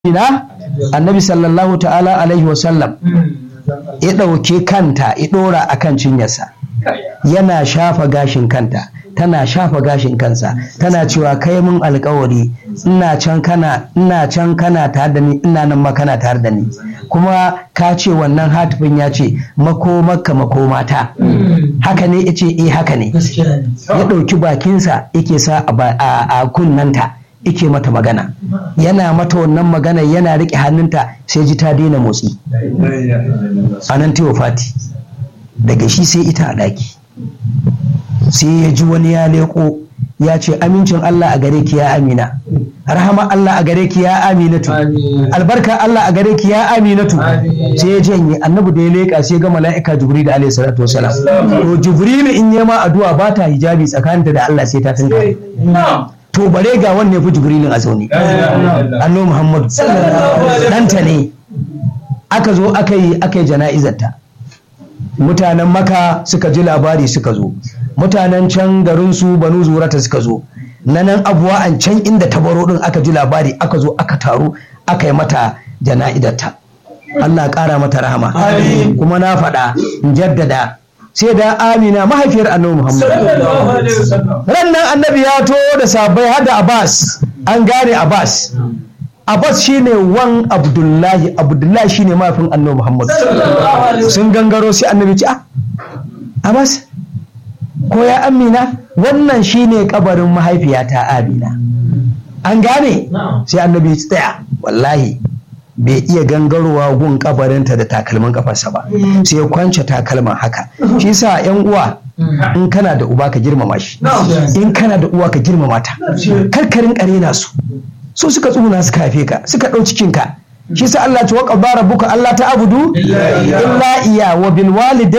ina annabi sallallahu ta'ala alaihi wasallam ya ɗauke kanta ya ɗora a kan cinyarsa yana shafa gashin kanta tana shafa gashin kansa tana cewa kai mun alkawari ina can kana ina can kana tare da ni ina nan ma kana tare da ni kuma ka ce wannan hatifin ya ce makomarka makomata haka ne ya ce eh haka ne ya ɗauki bakinsa yake sa a kunnanta ike mata magana yana mata wannan magana yana riƙe hannunta sai ji ta daina motsi a nan ta fati daga shi sai ita a ɗaki sai ya ji wani ya leƙo ya ce amincin Allah a gare ki ya amina rahama Allah a gare ki ya aminatu albarka Allah a gare ki ya aminatu sai ya janye annabi da ya leƙa sai ga mala'ika jibril da alaihi salatu wasalam to jibril in yi ma addu'a ba ta hijabi tsakaninta da Allah sai ta tunka to bare ga wanne fi jibrilin a zaune annabi muhammadu ɗanta ne aka zo aka yi aka yi jana'izarta mutanen maka suka ji labari suka zo mutanen can garin su banu zurata suka zo na nan abuwa an can inda tabaro din aka ji labari aka zo aka taru aka yi mata jana'izarta Allah ƙara mata rahama kuma na faɗa in jaddada sai da amina mahaifiyar annabi muhammad rannan annabi ya to da sabai hada abbas an gane abbas abbas shine wan abdullahi abdullahi shine mahaifin annabi muhammad sun gangaro sai annabi ci a abbas ko ya amina wannan shine kabarin mahaifiyata amina an gane sai annabi tsaya wallahi bai iya gangarowa gun kabarinta da takalmin kafarsa ba sai ya kwance takalman haka shi sa yan uwa in kana da uba ka girmama shi in kana da uwa ka girmama ta karkarin karena su su suka tsuna suka haife ka suka ɗau cikin ka shi sa Allah ta waka bara buka Allah ta abudu illa iya wa bil walidai